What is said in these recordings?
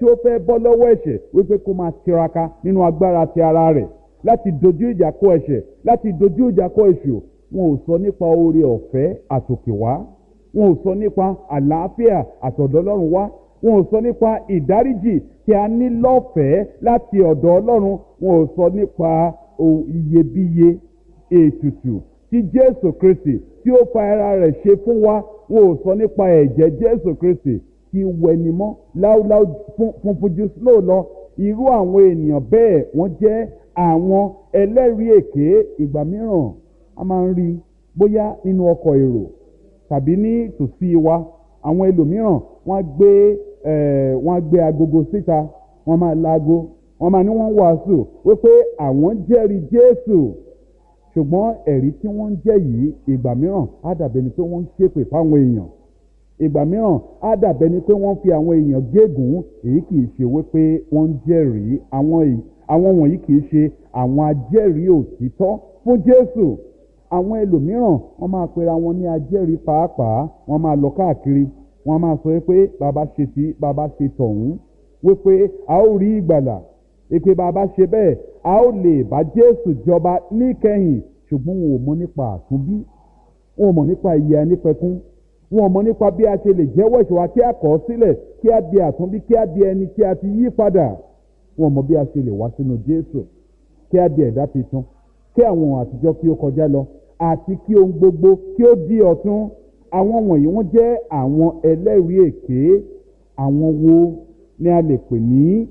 tí ó fẹ́ bọ́ lọ́wọ́ ẹ̀ṣẹ̀ wípé kó máa tiraka nínú agbára ti ara rẹ̀ láti dojú ìjà kọ ẹ̀ṣẹ̀ láti dojú ìjà kọ èṣù wọn ò sọ nípa oore ọ̀fẹ́ àtòkèwá wọn ò sọ nípa àlàáfíà àtọ̀dọ̀ ọlọ́run wá wọn ò sọ nípa ìdáríjì tí a ní lọ́fẹ̀ẹ́ láti ọ̀dọ̀ ọlọ́run wọn ò sọ nípa iyebíye ètùtù tí jésù kristi tí ó fa ara rẹ̀ ṣe fún wa wọn ò sọ nípa ẹ̀jẹ̀ jésù kristi tí wẹnimọ́ láúláú funfun jù sílò lọ irú àwọn ènìyàn bẹ́ẹ̀ wọ́n jẹ́ àwọn ẹlẹ́rìí èké ìgbà mìíràn a máa ń rí bóyá nínú ọkọ̀ èrò tàbí ní tòsí wa àwọn ẹlòmíràn wọ́n á gbé wọ́n á gbé agogo síta wọ́n máa laago wọ́n máa ní wọ́n wàásù wípé àwọn jẹ́rìí jésù ṣùgbọ́n ẹ̀rí tí wọ́n ń jẹ́ yìí ìgbà mìíràn á dàbẹ̀ ni pé wọ́n ń ṣépè fáwọn èèyàn ìgbà mìíràn á dàbẹ̀ ni pé wọ́n fi àwọn èèyàn gégùn èyí kì í ṣe wípé wọ́n ń jẹ́rìí àwọn wọ̀nyí kì í ṣe àwọn ajẹ́rìí òtítọ́ fún jésù àwọn ẹlòmíràn wọ́n máa pera wọn ní ajẹ́rìí pàápàá wọ́n máa lọ káàkiri wọ́n máa sọ pé bàbá ṣe tí bàbá ṣe tọ̀hún wípé a ó rí ìgbàlà èpè bàbá ṣe bẹ́ẹ̀ a ó lè bá jésù jọba níkẹyìn ṣùgbọ́n wọn ò mọ nípa àtúnbí wọn ò mọ nípa ìyè ẹnìpẹ̀kún wọn ò mọ nípa bí a ṣe lè jẹ́wọ́ ìṣòwò kí a kọ̀ ọ́ sílẹ̀ kí a di àtúnbí kí a di ẹni tí a ti yí padà wọn ò mọ bí a ṣe lè wá sínú jésù kí a di ẹ̀dá tuntun kí àwọn ohun àtijọ́ kí ó kọjá lọ àti kí ohun gbogbo kí ó di ọ̀tun àwọn wọ̀nyí wọ́n jẹ́ àwọn ẹlẹ́rìí èké àwọn wo ni a lè pè ní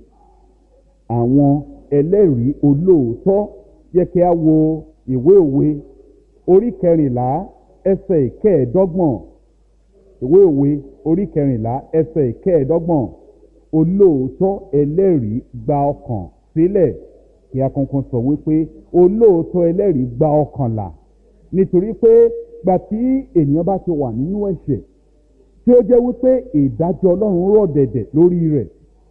àwọn ẹlẹ́rìí olóòótọ́ yẹ kí a wo ìwé òwe orí kẹrìnlá ẹsẹ̀ ìkẹẹ̀ẹ́dọ́gbọ̀n ìwé òwe orí kẹrìnlá ẹsẹ̀ ìkẹẹ̀ẹ́dọ́gbọ̀n olóòótọ́ ẹlẹ́rìí gba ọkàn sílẹ̀ kí a kankan sọ wípé olóòótọ́ ẹlẹ́rìí gba ọkàn là nítorí pé gbà tí ènìyàn bá ti wà nínú ẹ̀ṣẹ̀ tí ó jẹ́ wípé ìdájọ́ ọlọ́run rọ̀ dẹ̀dẹ̀ lórí rẹ̀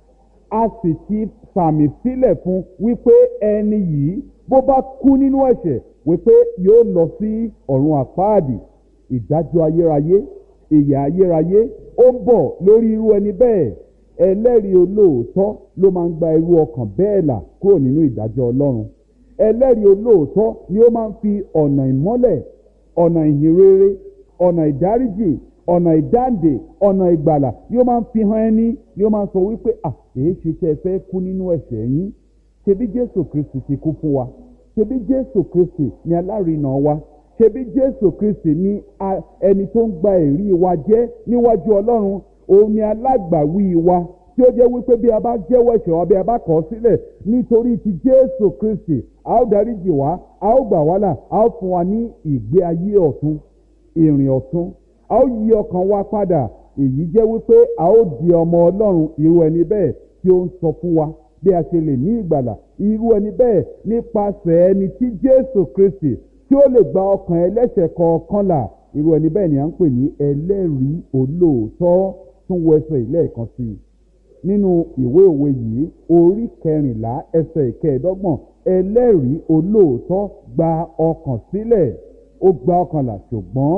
a sì ti sàmì sílẹ̀ fún wípé ẹni yìí bó bá kú nínú ẹ̀ṣẹ̀ wípé yóò lọ sí ọ̀run àpáàdì ìdájọ́ ayérayé ìyà ayérayé ó ń bọ̀ lórí irú ẹni bẹ́ẹ̀ ẹlẹ́rìí olóòótọ́ ló máa ń gba irú ọkàn bẹ́ẹ̀ là kúrò nínú ìdájọ́ ọlọ́run ẹlẹ́rìí olóòótọ́ ni ó máa ń fi ọ̀nà ìmọ́lẹ̀ ọ̀nà ìhìnrere ọ̀nà ìdáríjì ọ̀nà ìdáǹdè ọ̀nà ìgbàlà ni ó máa ń fi hàn ẹni ni ó máa ń sọ wípé à èyí ṣe tẹ́ ẹ fẹ́ kú nínú ẹ̀ṣẹ̀ yín ṣebí jésù kristi ti kú fún wa ṣebí jésù kristi ni alárinà wa ṣebí jésù kristi ni ẹni tó ń gba èrí wa jẹ́ níwájú ọlọ́run òun ni alágbàwí wa tí ó jẹ́ wípé bí a bá jẹ́wọ́ ẹ̀ṣẹ̀ wa bí a bá kọ̀ ọ́ sílẹ̀ nítorí ti jésù kristi a ó dáríjì wá a ó gbà wá là a ó fún wa ní ìgbé ayé ọ̀tun ìrìn ọ̀tun a ó yí ọkàn wa padà èyí jẹ́ wípé a ó di ọmọ ọlọ́run irú ẹni bẹ́ẹ̀ tí ó ń sọ fún wa bí a ṣe lè ní ìgbàlà irú ẹni bẹ́ẹ̀ nípasẹ̀ ẹni tí jésù kristi tí ó lè gba ọkàn ẹlẹ́ṣẹ̀ kọ̀ọ̀kan là irú ẹni bẹ́ẹ̀ ni à ń pè ní ẹlẹ́rìí olóòótọ́ tún wọ ẹsẹ̀ ìlẹ́ẹ̀kan sí i nínú ìwé òwe yìí orí kẹrìnlá ẹsẹ̀ ìkẹẹ̀dọ́gbọ̀n ẹlẹ́rìí olóòótọ́ gba ọkàn sílẹ̀ ó gba ọkàn là ṣùgbọ́n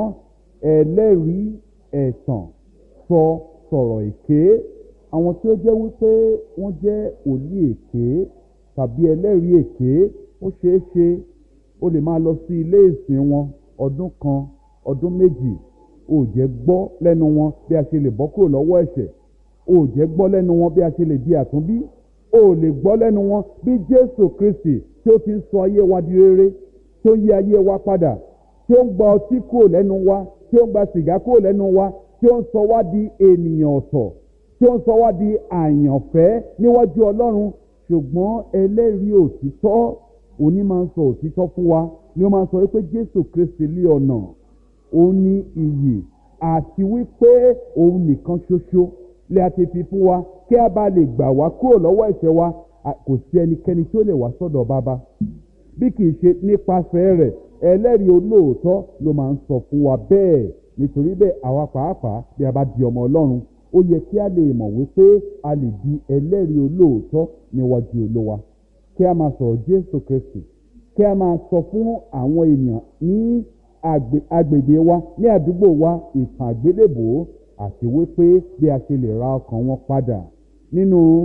ẹlẹ́rìí ẹ̀tàn sọ sọ̀rọ̀ èké àwọn tí ó jẹ́ wípé wọ́n jẹ́ òlí èké tàbí ẹlẹ́rìí èké ó ṣeé ṣe ó lè máa lọ sí ilé ìsìn wọn ọdún kan ọdún méjì ó jẹ́ gbọ́ lẹ́nu wọn bí a ṣe lè bọ́ kúrò lọ́wọ́ ẹ̀ṣẹ̀ ó jẹ́ gbọ́ lẹ́nu wọn bí a ṣe lè di àtúnbí ó lè gbọ́ lẹ́nu wọn bí jésù kristi tí ó ti ń sọ ayé wa di rere tí ó yí ayé wa padà tí ó ń gba ọtí kúrò lẹ́nu wa tí ó ń gba sìgá kúrò lẹ́nu wa tí ó ń sọ wá di ènìyàn ọ̀tọ̀ tí ó ń sọ wá di àyànfẹ́ níwájú ọlọ́run ṣùgbọ́n ẹlẹ́rìí òtítọ́ òní máa ń sọ òtítọ́ fún wa ni ó máa ń sọ wípé jésù kristi lé ọ̀nà òun ní iyì àti wípé òun nìkan ṣoṣo lè a ti fi fún wa kí a bá lè gbà wá kúrò lọ́wọ́ ẹ̀ṣẹ̀ wa kò sí ẹnikẹ́ni tí ó lè wá sọ́dọ̀ bàbá bí kì í ṣe nípasẹ̀ rẹ̀ ẹlẹ́rìí olóòótọ́ ló máa ń sọ fún wa bẹ́ẹ̀ nítorí bẹ́ẹ̀ àwa pàápàá bí a bá di ọmọ ọlọ́run ó yẹ kí a lè mọ̀ wípé a lè di ẹlẹ́rìí olóòótọ́ níwájú olówa kí a máa sọ̀rọ̀ jésù kristi kí a máa sọ fún àwọn èèyàn ní agbègbè wa ní àdúgbò wa ìtàn àgbélébòó àti wípé bí a ṣe lè ra ọkàn wọn padà nínú